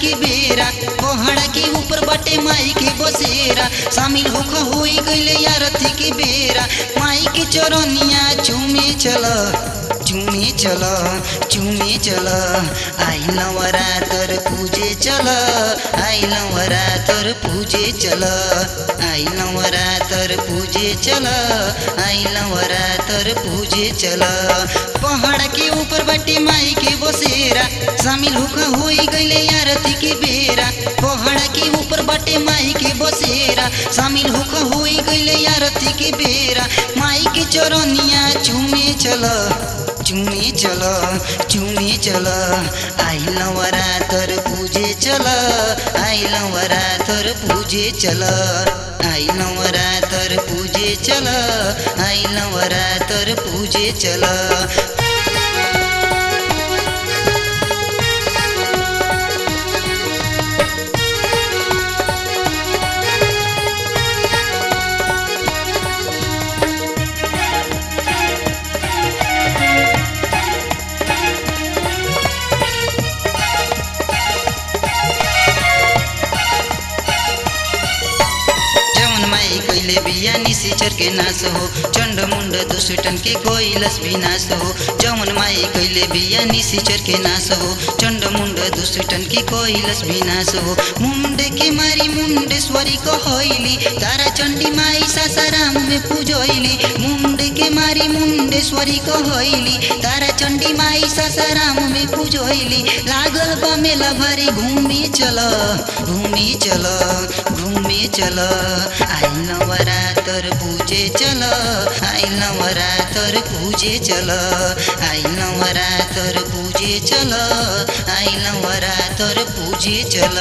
के बेरा पहाड़ा के ऊपर बाटे माई के बसेरा शामिल होख होई गईले आरती के बेरा माई के चरनिया चूमे चल चूमे चल चूमे चल आई नवरातर पूजे चल आई नवरातर पूजे चल आई नवरातर पूजे चल आई नवरातर पूजे चल पहाड़ के ऊपर बाटे माई के बसेरा शामिल होखा होई गईले आरती के बेरा पहाड़ के ऊपर बाटे माई के बसेरा शामिल होखा होई गईले आरती के बेरा माई के चरनिया चूमे चल चूमे चल चूमे चल आई नवरातर पूजे चल आई नवरातर पूजे चल आई नवरातर पूजे चल आई नवरातर पूजे चल जवन माई कैले बिया निशिचर के नाश हो चंड मुंड दुष्टन के कोइलस विनाश हो जवन माई कैले बिया निशिचर के नाश हो चंड मुंड दुष्टन के कोइलस विनाश हो मुंडे के मारी मुंडेश्वरी कहैली तारा चंडी माई सासाराम में पूजैली मुंडे के मारी मुंडेश्वरी कहैली तारा चंडी माई सासाराम में पूजैली लागल बा मेला भरी घूमी चल घूमी चल घूमी चल आई नवरातर पूजे चल आई नवरातर पूजे चल आई नवरातर पूजे चल आई नवरातर पूजे चल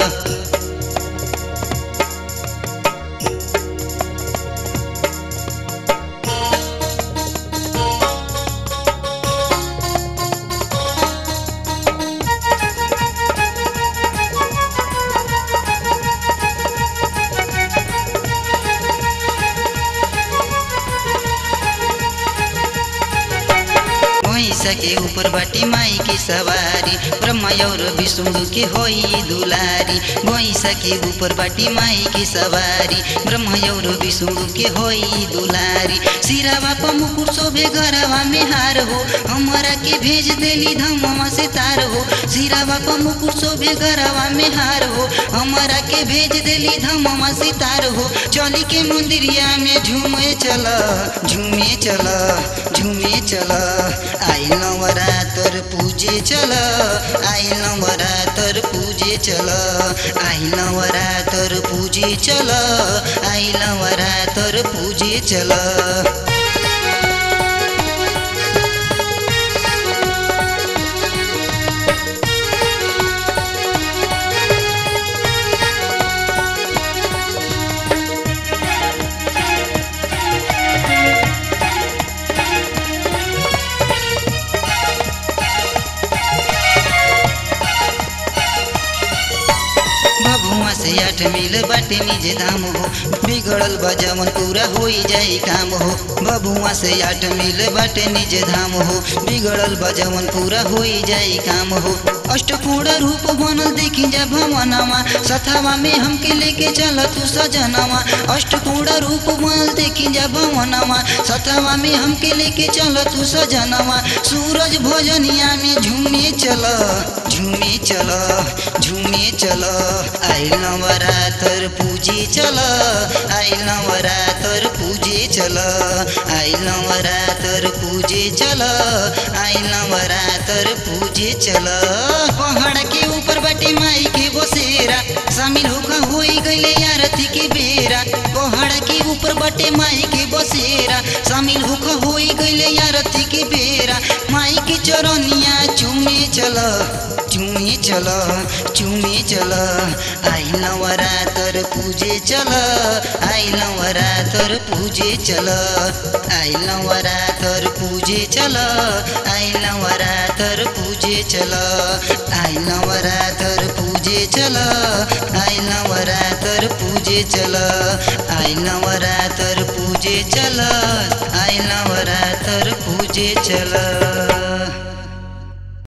भैंसा के ऊपर बाटी माई की सवारी ब्रह्मा और विष्णु के होई दुलारी भैंसा के ऊपर बाटी माई की सवारी ब्रह्मा और विष्णु के होई दुलारी सिरावा पर मुकुट शोभे घरवा में हार हो हमारा के भेज देली धमवा से तार हो सिरावा पर मुकुट शोभे घरवा में हार हो हमारा के भेज देली धमवा से तार हो चली के मंदिरिया में झूमे चल झूमे चल झूमे चल आई नवरातर पूजे चल आई नवरातर पूजे चल आई नवरातर पूजे चल आई नवरातर पूजे चल भभुआ से आठ मिल बाटे निज धाम हो बिगड़ल बा जवन पूरा होई जाई काम हो भभुआ से आठ मिल बाटे निज धाम हो बिगड़ल बा जवन पूरा होई जाई काम हो अष्टपूर्ण रूप बनल देखी जा भवनवा सथवा में हमके लेके चल तू सजनवा अष्टपूर्ण रूप बनल देखी जा भवनवा सथवा में हमके लेके चल तू सजनवा सूरज भोजनिया में झूमे चल झूमे चल झूमे चल आई नवरातर पूजे चल आई नवरातर पूजे चल आई नवरातर पूजे चल आई नवरातर पूजे चल पहाड़ के ऊपर बाटे माई के बसेरा शामिल होखा होई गईले आरती के बेरा पहाड़ के ऊपर बाटे माई के बसेरा शामिल होखा होई गईले आरती के बेरा माई के चरनिया चूमे चल चूमे चल चूमे चल आई नवरातर पूजे चल आई नवरातर पूजे चल आई नवरातर पूजे चल आई नवरातर पूजे चल आई नवरातर पूजे चल आई नवरातर पूजे चल आई नवरातर पूजे चल आई नवरातर पूजे चल